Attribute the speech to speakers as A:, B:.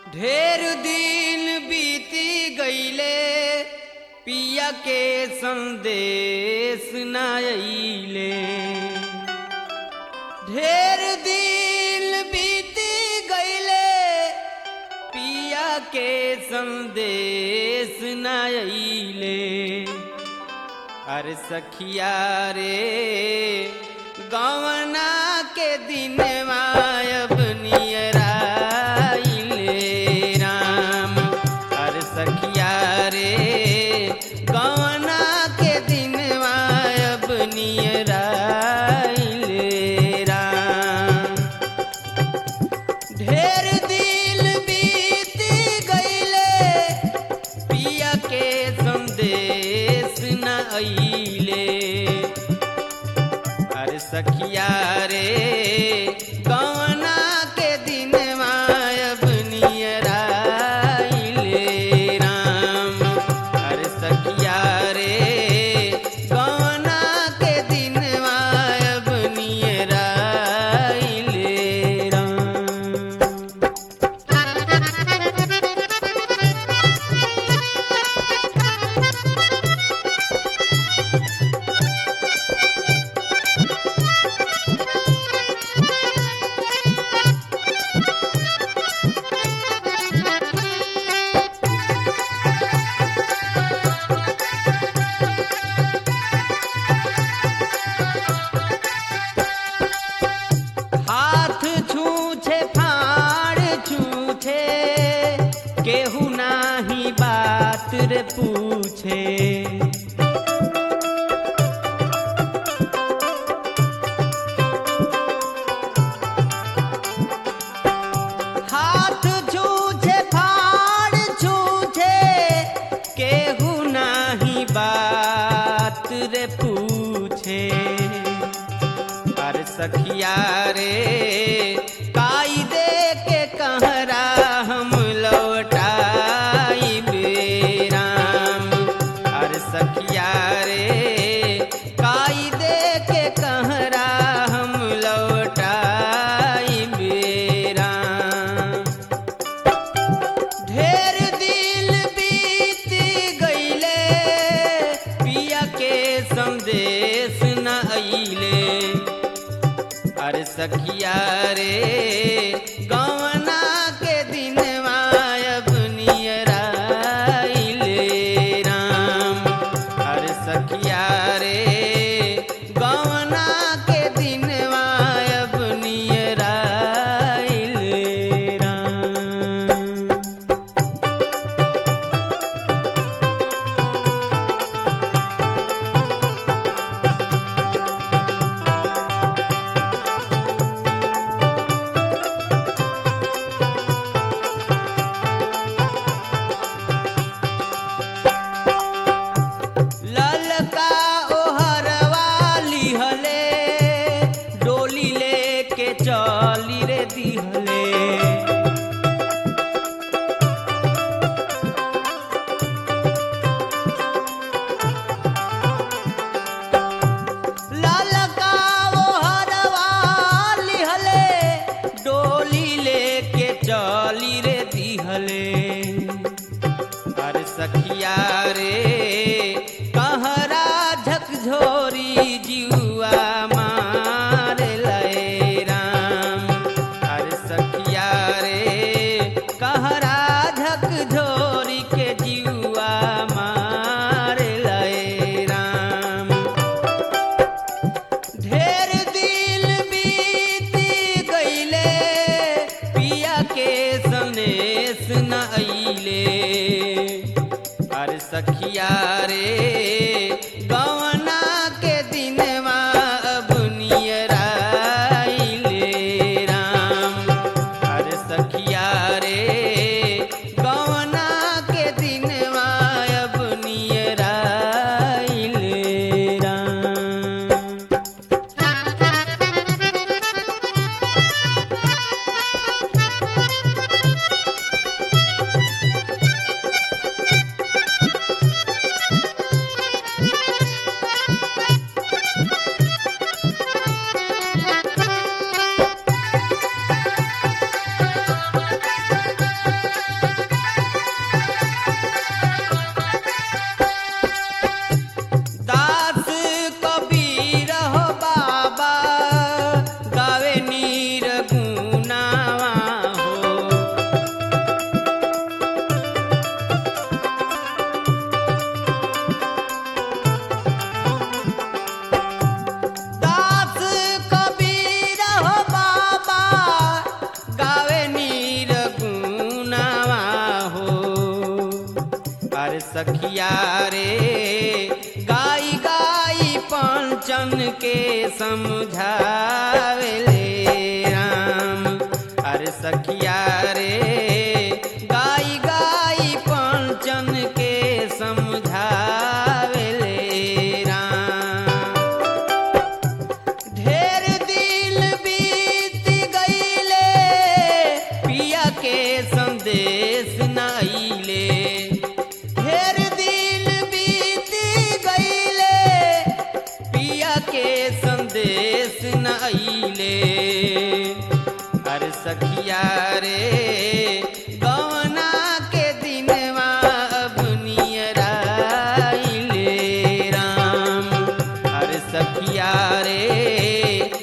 A: ढेर दिन बीती गईले पिया के संदेश न अइले ढेर दिन बीती गईले पिया के संदेश न अइले अरे सखिया रे गवना के दिन मायब नियराइले राम अरे सखिया रे गवना के दिन मायब नियराइले राम ढेर दिल बीत गईले पिया के संदेश न अइले अरे सखिया रे कवना के दिन मायब नियराइले राम अरे सखिया रे कवना के दिन मायब नियराइले राम हाथ छूछे फाड़ छूछे केहू नाही बात रे पूछे हाथ छूछे फाड़ छूछे केहू नाही बात रे पूछे पर सखिया रे काई दे के कहरा हम लौटाई बेराम अर सखिया रे काई दे के कहरा हम लौटाई बेराम ढेर दिल बीत गईले पिया के संदेश न अइले अरे सखिया रे गवना के दिन मायब नियराइले राम अरे सखिया रे गवना के दिन मायब नियराइले राम ललका ओहरवा लिहले डोली लेके चली रे दिहले ललका ओहरवा लिहले डोली लेके चली रे दिहले अरे सखिया रे कहरा झकझोरी जिउआ मार लय राम अरे सखिया रे कहरा झकझोरी के जिउआ मार लय राम ढेर दिल बीत गईले पिया के संदेश न अइले अरे सखिया रे गवना के दिन अब नियराइले राम अरे सखिया रे गवना के दिन अब नियराइले राम पंचन के समझावेले राम अरे सखिया रे गाई गाई पंचन के समझावेले राम ढेर दिल बीत गईले पिया के संदेश नाइले ढेर दिल बीत गईले पिया के संदेश नाइले अरे सखिया रे गवना के दिनवा अब नियराइले राम अरे सखिया रे